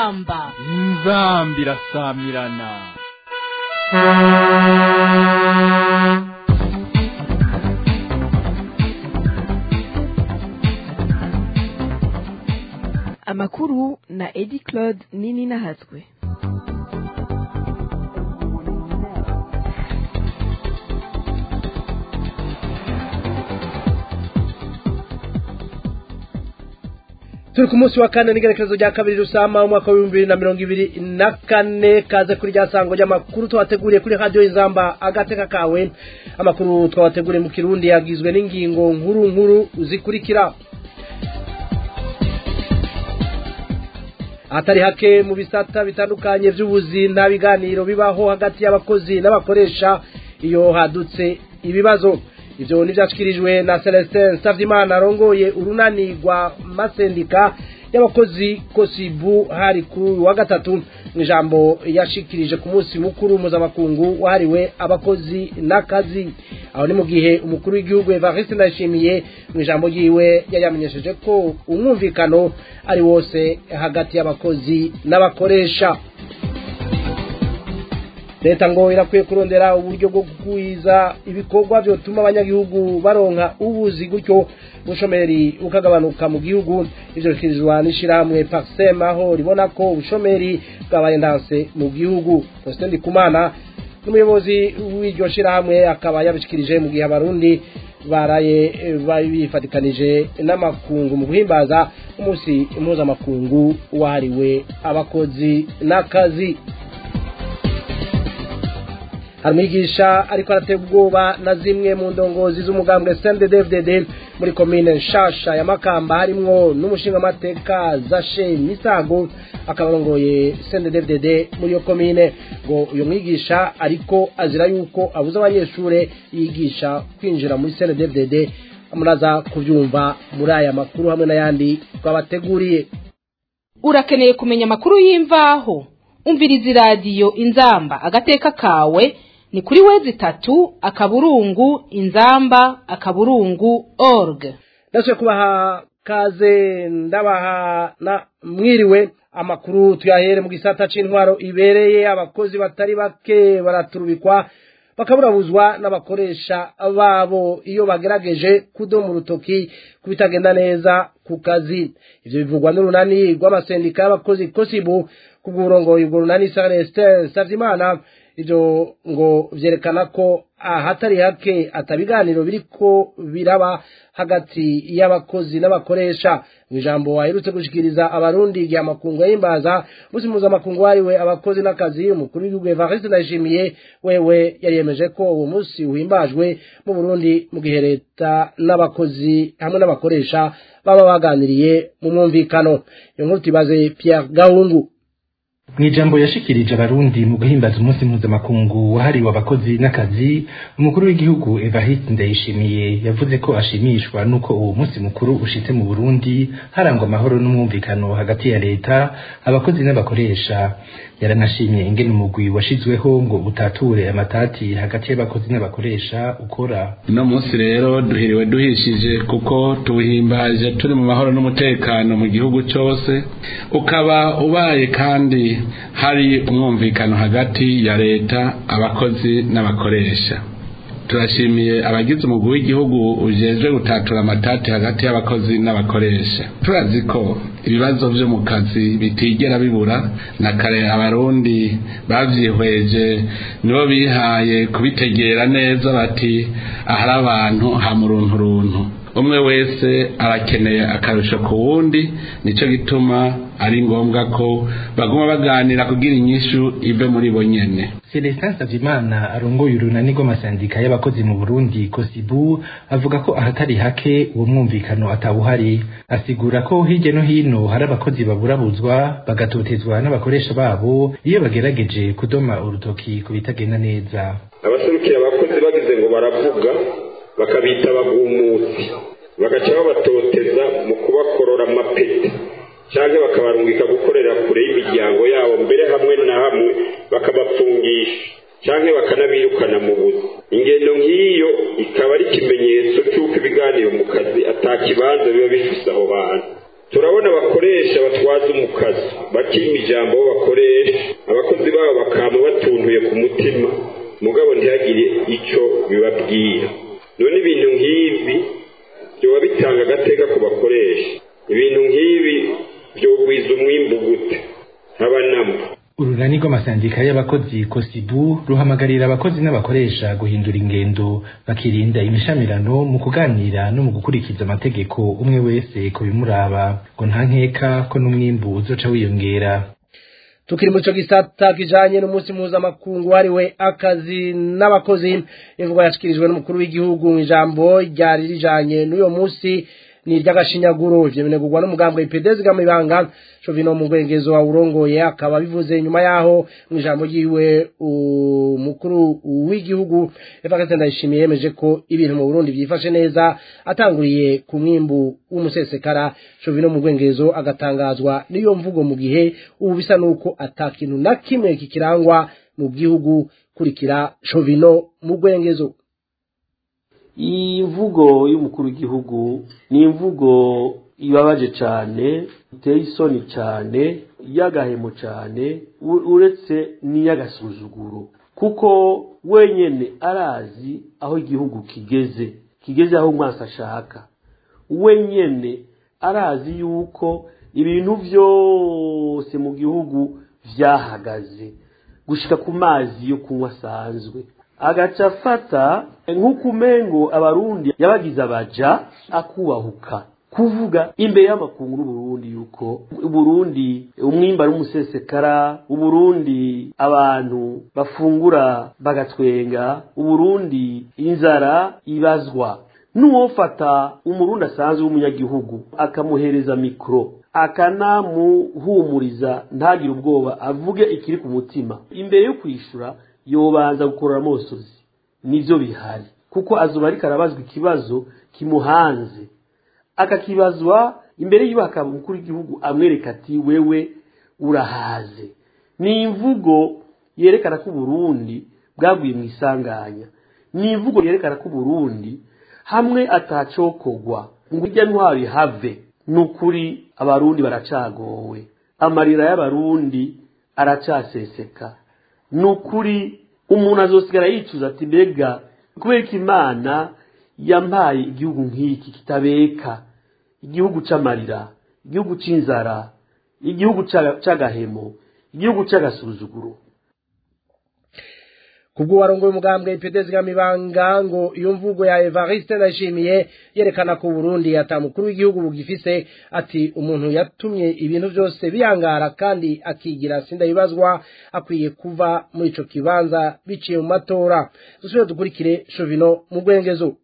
inzamba inzamba irasamirana amakuru na edi claude nini nahatswe turi ku munsi wa kane n'igerekezo rya kabiri rusama umwaka w'ibihumbi bibiri na mirongo ibiri na kane kaze kuri rya sango ry'amakuru twabateguriye kuri radiyo y'inzamba agateka kawe amakuru twabateguriye mu kirundi yagizwe n'ingingo nkuru nkuru zikurikira ahatari hake mu bisata bitandukanye by'ubuzi nta biganiro bibaho hagati y'abakozi n'abakoresha iyo hadutse ibibazo ibyo ntibyashyikirijwe na celestin savyimana arongoye urunani rwa masendika y'abakozi kosibu hari kuri uyu wa gatatu mu ijambo yashikirije ku munsi mukuru mpuzamakungu wahariwe abakozi n'akazi aho ni mu gihe umukuru w'igihugu evariste ndayishimiye mu ijambo ryiwe yayamenyesheje ko umwumvikano ari wose hagati y'abakozi n'abakoresha leta ngo irakwiye kurondera uburyo bwo kugwiza ibikorwa byotuma abanyagihugu baronka ubuzi gutyo ubushomeri bukagabanuka mu gihugu ivyo bikirizwa n'ishirahamwe parsem aho ribona ko ubushomeri bwabaye ndanse mu gihugu Faustin Ndikumana n'umuyobozi w'iryo shirahamwe akaba yabishikirije mu gihe abarundi baraye bifatikanije n'amakungu mu guhimbaza umunsi mpuzamakungu wahariwe abakozi n'akazi hari umwigisha ariko aratera ubwoba na zimwe mu ndongozi z'umugambwe CNDD-FDD muri komine nshasha ya Makamba harimwo n'umushingamateka Zashe Misago akaba arongoye CNDD-FDD muri iyo komine ngo uyu mwigisha ariko azira yuko abuza abanyeshure yigisha kwinjira muri CNDD-FDD muraza kubyumva muri aya makuru hamwe n'ayandi twabateguriye urakeneye kumenya amakuru y'imvaho umviriza iradiyo inzamba agateka kawe ni kuri wezi tatu akaburungu inzamba akaburungu org ndetse kubaha kaze ndabaha na mwiriwe amakuru tuyahere mu gisata c'intwaro ibereye abakozi batari bake baraturubikwa bakaburabuzwa n'abakoresha babo iyo bagerageje kudoma urutoki ku bitagenda neza ku kazi ivyo bivugwa n'urunani rw'amasendika y'abakozi kosibu kubw'uburongoye ubwo runani Celestin Savyimana ivyo ngo vyerekana ko ahatari hake atabiganiro biriko biraba hagati y'abakozi n'abakoresha mu ijambo aherutse gushikiriza abarundi igihe amakungu yahimbaza musi mpuzamakungu wariwe abakozi n'akazi umukuru w'igihugu Evariste Ndayishimiye wewe yariyemeje ko uwo musi uhimbajwe mu Burundi mu gihe leta n'abakozi hamwe n'abakoresha baba baganiriye mu mwumvikano iyo nkuru tubaze Pierre Gahungu mu ijambo yashikirije abarundi mu guhimbaza umunsi mpuzamakungu wahariwe abakozi n'akazi umukuru w'igihugu evariste ndayishimiye yavuze ko ashimishwa n'uko uwo munsi mukuru ushitse mu burundi harangwa amahoro n'umwumvikano hagati ya leta abakozi n'abakoresha yaranashimye ingene umugwi washizweho ngo utature amatati hagati y'abakozi n'abakoresha ukora uno munsi rero duhiriwe duhishije kuko tuwuhimbaje turi mu mahoro n'umutekano mu gihugu cyose ukaba ubaye kandi hari umwumvikano hagati ya leta abakozi n'abakoresha turashimiye abagize umugwi w'igihugu ujejwe gutatura amatati hagati y'abakozi n'abakoresha turazi ko ibibazo byo mu kazi bitigera bibura na kare abarundi bavyihweje nibo bihaye kubitegera neza bati ahari abantu hamuruntu runtu umwe wese arakeneye akarusho ku wundi nico gituma ari ngombwa ko baguma baganira kugira inyishu ive muri bo nyene Celestin Savimana arongoye urunani rw'amasandika y'abakozi mu Burundi Kosibu avuga ko ahatari hake uwo mwumvikano atawuhari asigura ko hirya no hino hari abakozi baburabuzwa bagatotezwa n'abakoresha babo iyo bagerageje kudoma urutoki ku bitagenda neza abaserukira abakozi bagize ngo baravuga bakabita abagumutsi bagaca babatoteza mu kubakorora amapeti cyangwa bakabarungika gukorera kure y'imiryango yabo mbere hamwe na hamwe bakabapfungisha cyangwa bakanabirukana mu buzi ingendo nk'iyo ikaba ari ikimenyetso cy'uko ibiganiro mu kazi atakibanza biba bifise aho bantu turabona abakoresha batwaza umukazi bakima ijambo bo bakoresha abakozi babo bakama batuntuye ku mutima mugabo ntihagire icyo bibabwira none ibintu nk'ibi byoba bitanga agateka ku bakoresha ibintu nk'ibi byogwiza umwimbu gute ntabanamba urunani rw'amasandika y'abakozi kosibu ruhamagarira abakozi n'abakoresha guhindura ingendo bakirinda imishamirano mu kuganira no mu gukurikiza amategeko umwe wese ku bimuraba ngo nta nkeka ko n'umwimbu uzoca wiyongera tukiri mu cyo gisata kijanye n'umunsi mpuzamakungu wahariwe akazi n'abakozi imvugo yashikirijwe n'umukuru w'igihugu mu ijambo ryari rijanye n'uyo munsi ni iry'agashinyaguro ivyo binegurwa n'umugambwe ipedezi gamibanga covino mu ngwengezo wa urongoye akaba bivuze nyuma yaho mu ijambo ryiwe umukuru w'igihugu Evariste Ndayishimiye yemeje ko ibintu mu Burundi byifashe neza atanguriye ku mwimbu w'umusesekara covino mu ngwengezo agatangazwa n'iyo mvugo mu gihe ubu bisa nuko atakintu na kimwe kikirangwa mu gihugu kurikira covino mu ngwengezo iyi mvugo y'umukuru w'igihugu ni imvugo ibabaje cyane iteye isoni cyane y'agahemo cyane uretse n'iy'agasuzuguro kuko wenyine arazi aho igihugu kigeze kigeze aho umwasi ashaka wenyine arazi yuko ibintu byose mu gihugu byahagaze gushyika ku mazi yo kunywa asanzwe agaca afata nk'uko umengo abarundi yabagize abaja akubahuka kuvuga imbere y'amakungu n'uburundi yuko uburundi umwimba ari umusesekara uburundi abantu bafungura bagatwenga uburundi inzara ibazwa n'uwofata umurundi asanzwe w'umunyagihugu akamuhereza mikoro akanamuhumuriza ntagire ubwoba avuge ikiri ku mutima imbere yo kwishyura yobanza gukorora amosozi nibyo bihari kuko azuba ariko arabazwa ikibazo kimuhanze akakibazwa imbere y'uko akaba umukuru w'igihugu amwereka ati wewe urahaze ni imvugo yerekana ko uburundi bwaguye mu isanganya ni imvugo yerekana ko uburundi hamwe atacokogwa ngo ujya ntwaro ihave ni ukuri abarundi baracagowe amarira y'abarundi aracaseseka ni ukuri umuntu azosigara yicuza ati mbega kubera ko imana yampaye igihugu nk'iki kitabeka igihugu cy'amarira igihugu cy'inzara igihugu cy'agahemo igihugu cy'agasuzuguro kubwo warongoye umugambwe ipedezi gamibanga ngo iyo mvugo ya Evariste ndashimiye yerekana ko Burundi atamukuru w'igihugu bugifise ati umuntu yatumye ibintu byose biyangara kandi akigira sinda bibazwa akwiye kuva muri ico kibanza biciye mu matora dusubire dukurikire Shovino mu gwengezo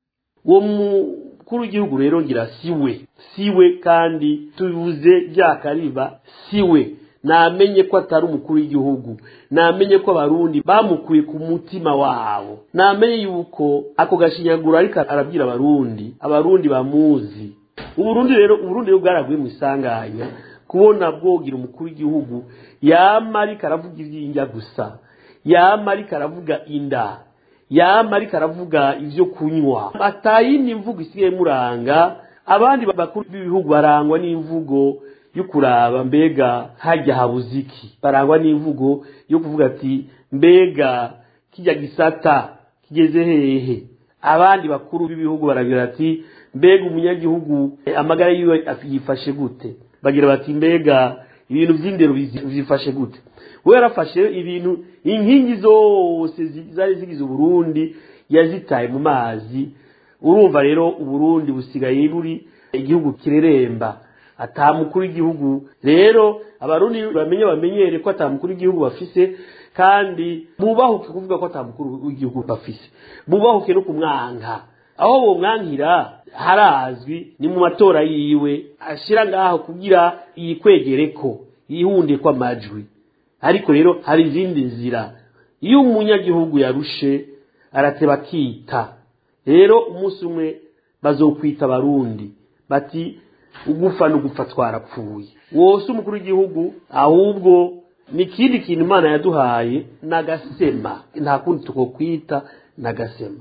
uwo mukuru w'igihugu rero ngira siwe siwe kandi tubuze ryakariba siwe namenye ko atari umukuru w'igihugu namenye ko abarundi bamukuye ku mutima wabo namenye yuko ako gashinyaguro ariko arabwira abarundi abarundi bamuzi uburundi rero uburundi rero bwaraguye mu isanganya kubona bwogira umukuru w'igihugu yama ariko aravuga iby'injya gusa yama ariko aravuga inda yama ariko aravuga ibyo kunywa atayindi mvugo isigaye muranga abandi bakuru b'ibihugu barangwa n'imvugo yo kuraba mbega hajya habuze iki barangwa n'imvugo yo kuvuga ati mbega kijya gisata kigeze hehe abandi bakuru b'ibihugu baragira ati mbega umunyagihugu amagara yiwe yifashe gute bagira bati mbega ibintu by'indero byifashe gute we yarafashe ibintu inkingi zose zari zigize uburundi yazitaye mu mazi urumva rero uburundi busigaye buri igihugu kireremba atamukuru w'igihugu rero abarundi bamenye bamenyere ko atamukuru w'igihugu bafise kandi bubahuke kuvuga ko atamukuru w'igihugu bafise bubahuke no kumwanka aho bomwankira harazwi ni mu matora yiwe ashira ngaho kugira yikwegere ko yihunde ko amajwi ariko rero hari izindi nzira iyo umunyagihugu yarushe arateba akita rero umunsi umwe bazokwita abarundi bati ugufa n'ugupfa twarapfuye wose umukuru w'igihugu ahubwo ni ikindi kintu imana yaduhaye n'agasema nta kundi tukokwita n'agasema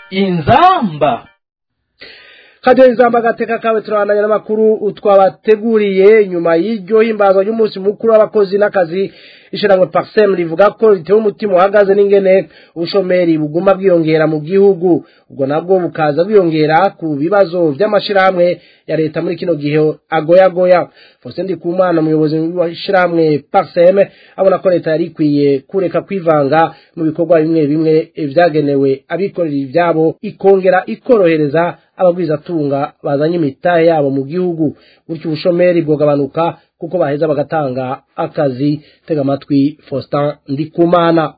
inzamba kadiyo izamba agateka kawe turabandanya n'amakuru twabateguriye nyuma y'iryo himbazwa ry'umunsi mukuru w'abakozi n'akazi ishyirahamwe paxem rivuga ko ritewe umutima uhagaze n'ingene ubushomeri buguma bwiyongera mu gihugu ubwo nabwo bukaza bwiyongera ku bibazo by'amashyirahamwe ya leta muri kino gihe agoyagoya faustin ndikumana umuyobozi w'ishyirahamwe paxem abona ko leta yari ikwiye kureka kwivanga mu bikorwa bimwe bimwe byagenewe abikorera ibyabo ikongera ikorohereza abagwizatunga bazanye imitahe yabo mu gihugu gutyo ubushomeri bwogabanuka kuko baheza bagatanga akazi tega amatwi faustin ndikumana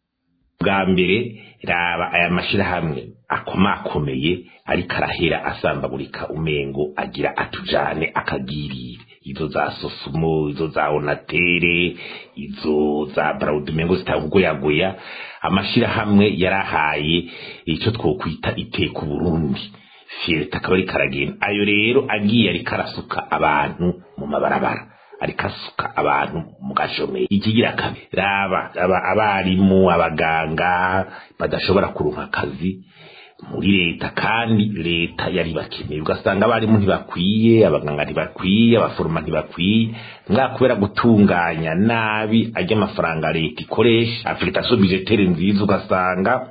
bwa mbere raba aya mashyirahamwe akomakomeye ariko arahera asambagurika umengo agira atujane akagirire izo za sosumo izo za onatere izo za barawudumengo zitavugoyagoya amashyirahamwe yarahaye icyo twokwita iteka uburundi fiyeta akaba ariko aragenda ayo rero agiye ariko arasuka abantu mu mabarabara ariko asuka abantu mu gashomeri ikigira kabiri raba abarimu abaganga badashobora kuronka akazi muri leta kandi leta yari bakeneye ugasanga abarimu ntibakwiye abaganga ntibakwiye abaforoma ntibakwiye mwa kubera gutunganya nabi ajya amafaranga leta ikoresha afurikasiyo bijetere nziza ugasanga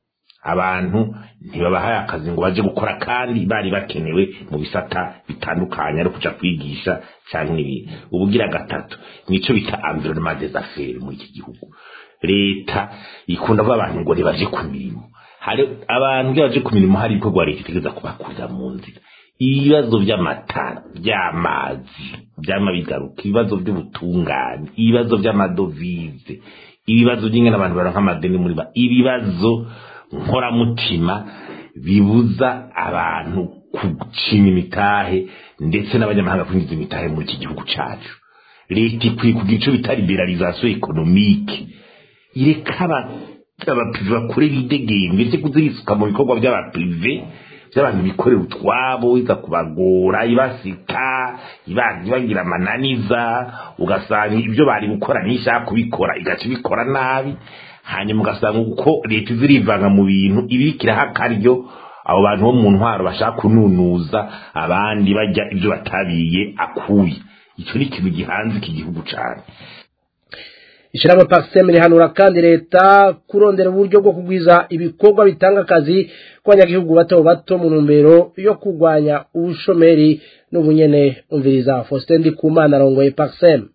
abantu ntibabahaye akazi ngo baje gukora kandi bari bakenewe mu bisata bitandukanye ari kuja kwigisha cyangwa ibindi ubugira gatatu nico bita environnement des affaires muri iki gihugu leta ikunda kuba abantu ngo ntibaje ku mirimo hari abantu iyo baje ku mirimo hari ibikorwa leta itegeza kubakurira mu nzira ibibazo by'amatara by'amazi byama bigaruka ibibazo by'ubutungane ibibazo by'amadovize ibibazo by'ingana abantu baronka amadeni muri ba ibibazo nkoramutima bibuza abantu gucinya imitahe ndetse n'abanyamahanga kwinjiza imitahe muri iki gihugu cyacu leta ikwiye kugira icyo bita liberalisation economique ireka abaprive bakore bidegembye ndetse kuzirisuka mu bikorwa by'abaprive by'abantu bikorera utwabo iza kubagora ibasika ibagira amananiza ugasanga ibyo bari gukora n'ishaka kubikora igaca ibikora nabi hanyuma ugasanga uko leta izirivanga mu bintu ibikiraho akaryo abo bantu bo mu ntwaro bashaka kununuza abandi bajya ibyo batabiye akuye icyo ni ikintu gihanze iki gihugu cyane ishyirahamwe pakisiteme rihanura kandi leta kurondera uburyo bwo kugwiza ibikorwa bitanga akazi ku banyagihugu bato bato mu ntumbero yo kurwanya ubushomeri n'ubunyene umviriza faustin ndikumana arongoye pakisiteme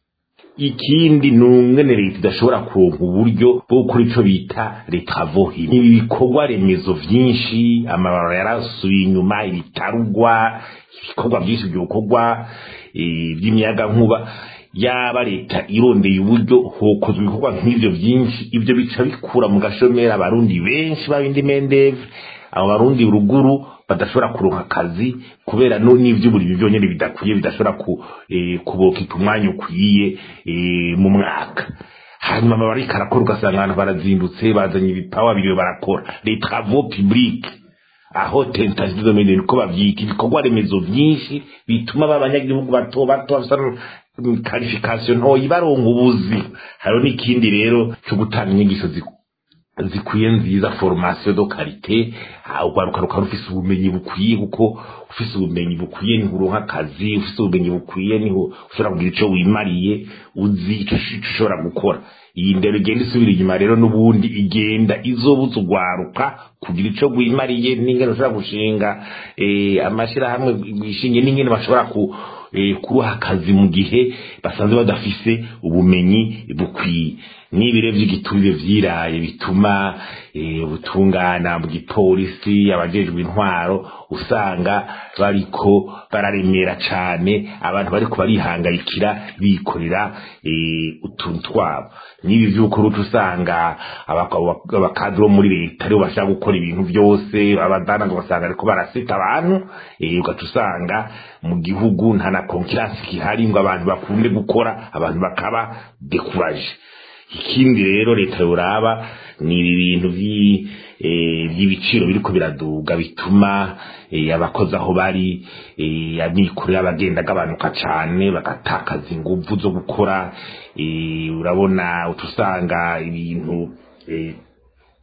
ikindi ni umwene leta idashobora kuronka uburyo bwo gukora icyo bita leta vohi ibi bikorwa remezo byinshi amabarabara yarasubiye inyuma ibitarugwa ibikorwa byinshi bikorwa by'imiyaga nkuba yaba leta irondeye uburyo hokozwe ibikorwa nk'ibyo byinshi ibyo bica bikura mu gashomeri abarundi benshi babindi mendeve abo barundi ruguru badashobora kuronka akazi kubera n'ivy'uburimi byonyene bidakwiye bidashobora kubokika umwanya ukwiye mu mwaka hanyuma amabariko arakora ugasanga abantu barazindutse bazanye ibipawa biriwe barakora les travaux publics aho tentative domaine niko bavyita ibikorwa remezo vyinshi bituma b'abanyagihugu bato bato bafite qualification ntoyi baronka ubuzi hariho n'ikindi rero cyo gutanga inyigisho zikwiye nziza formation do karite ugwaruka rukaba rufise ubumenyi bukwiye kuko ufise ubumenyi bukwiye niho uronka akazi ufise ubumenyi bukwiye niho ushobora kugira ico wimariye uzi ico ushobora gukora iyi ndero igenda isubira inyuma rero n'ubundi igenda izobuza ugwaruka kugira ico gwimariye n'ingene ushobora gushinga amashirahamwe gishingiye n'ingene bashobora ku kuruha akazi mu gihe basanzwe badafise ubumenyi bukwiye n'ibire by'igiturire vyiraye bituma ubutungana bw'ipolisi abajejwe intwaro usanga bariko bararemera cane abantu bariko barihangayikira bikorera utuntu twabo n'ibi vy'uko ruca usanga abakadiri bo muri leta aribo bashaka gukora ibintu vyose abadana ngo basanga ariko barasita abantu ugaca usanga mu gihugu nta na konkiransi kihari ngo abantu bakunde gukora abantu bakaba dekuraje ikindi rero leta yoraba ni ibi bintu by'ibiciro biriko biraduga bituma abakozi aho bari amikoro y'abagenda agabanuka cane bagatakaza inguvu zo gukora urabona utusanga ibintu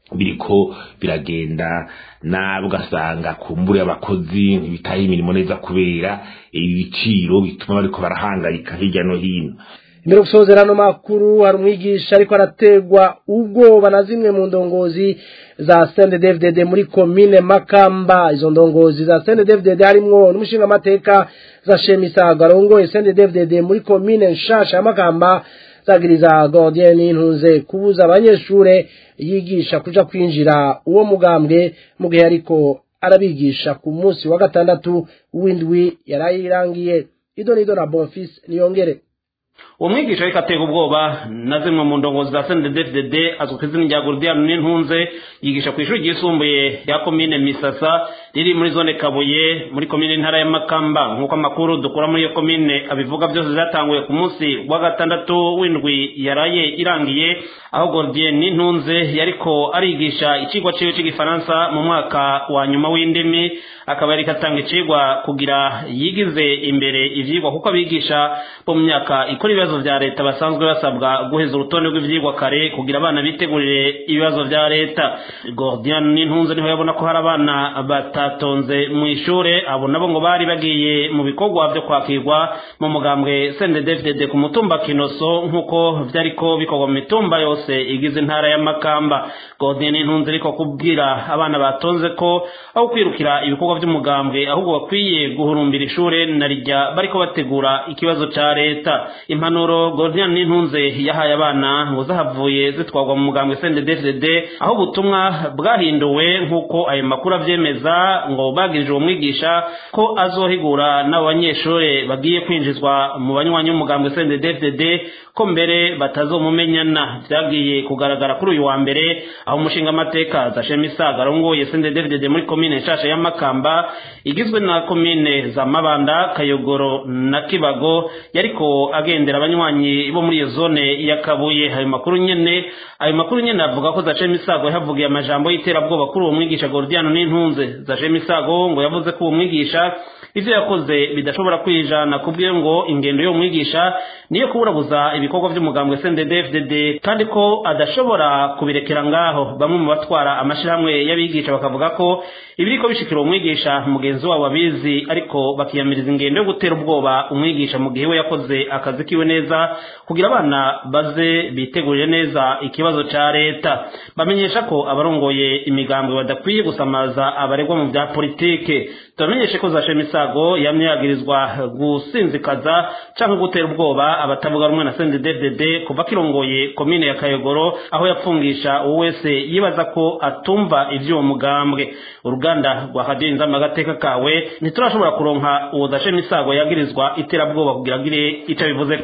biriko biragenda nabi ugasanga kumbure abakozi ntibitaye imirimo neza kubera ibiciro bituma bariko barahangayika hirya no hino imbere gusozera ano makuru hari umwigisha ariko arategwa ubwoba na zimwe mu ndongozi za CNDD-FDD muri komine Makamba izo ndongozi za CNDD-FDD harimwo n'umushinga amateka za Shemisago arongoye CNDD-FDD muri komine Nshasha ya Makamba zagiriza Gordien Intunze kubuza abanyeshure yigisha kuja kwinjira uwo mugambwe mu gihe ariko arabigisha ku munsi wa gatandatu w'indwi yarayirangiye ido nido na Bonfils niyongere uwo mwigisha ariko atega ubwoba na zimwe mu ndongozi za CNDD-FDD azwi ku izina rya Gordian n'intunze yigisha ku ishuri ryisumbuye rya komine Misasa riri muri zone Kabuye muri komine ntara ya Makamba nk'uko amakuru dukura muri iyo komine abivuga byose zatanguye ku munsi wa gatandatu w'indwi yaraye irangiye aho Gordian n'intunze yariko arigisha icigwa ciwe c'igifaransa mu mwaka wa nyuma w'indimi akaba yariko atanga icigwa kugira yigize imbere ivyigwa kuko abigisha bo mu myaka ikora ibibazo vya leta basanzwe basabwa guheza urutonde rw'ivyigwa kare kugira abana bitegurire ibibazo vya leta Gordian n'intunze niho yabona ko hari abana batatonze mu ishure abo nabo ngo bari bagiye mu bikorwa vyo kwakirwa mu mugambwe CNDD-FDD ku mutumba Kinoso nk'uko vyariko bikorwa mu mitumba yose igize intara ya Makamba Gordian n'intunze ariko kubwira abana batonze ko aho kwirukira ibikorwa vy'umugambwe ahubwo bakwiye guhurumbira ishure na rijya bariko bategura ikibazo ca leta impanuro Gordian n'intunze yahaye abana ngo zahavuye zitwarwa mu mugambwe CNDD-FDD aho ubutumwa bwahinduwe nk'uko ayo makuru avyemeza ngo bagirije uwo mwigisha ko azohigura n'abo banyeshure bagiye kwinjizwa mu banywanyi b'umugambwe CNDD-FDD ko mbere batazomumenyana vyagiye kugaragara kuri uyu wa mbere aho umushinga amateka za Shemisaga arongoye CNDD-FDD muri komine nshasha ya Makamba igizwe na komine za Mabanda Kayogoro na Kibago yariko agendera abanywanyi bo muri iyo zone ya Kabuye ayo makuru nyene ayo makuru nyene avuga ko Zache Misago yahavugiye amajambo y'iterabwoba kuri uwo mwigisha Gordiano n'intunze Zache Misago ngo yavuze ko uwo mwigisha ivyo yakoze bidashobora kwijana kubwiye ngo ingendo yo mwigisha niyo kuburabuza ibikorwa vy'umugambwe CNDD-FDD kandi ko adashobora kubirekera ngaho bamwe mu batwara amashirahamwe y'abigisha bakavuga ko ibiriko bishikira umwigisha mugenzi wabo abizi ariko bakiyamiriza ingendo yo gutera ubwoba umwigisha mu gihe we yakoze akazi kiwe neza kugira abana baze bitegurire neza ikibazo ca leta bamenyesha ko abarongoye imigambwe badakwiye gusamaza abaregwa mu vya politike turamenyeshe ko zashe misago yamye yagirizwa gusinzikaza canke gutera ubwoba abatavuga rumwe na CNDD-FDD kuva kirongoye komine ya Kayogoro aho yapfungisha uwo wese yibaza ko atumva ivy'uwo mugambwe uruganda rwa Radio Inzamba agateka kawe ntiturashobora kuronka uwo dashe misago yagirizwa iterabwoba kugira gire ico bivuze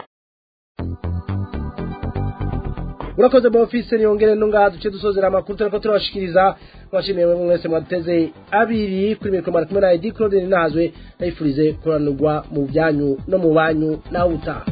urakoze bofise niyongere nunga duce dusozera amakuru turiko turabashikiriza mwashimiye mwe mwese mwateze abiri kuri mikoro mara kumwe na Edi Claude Ninazwe ndayifurize kuranurwa mu byanyu no mu banyu nawe utaha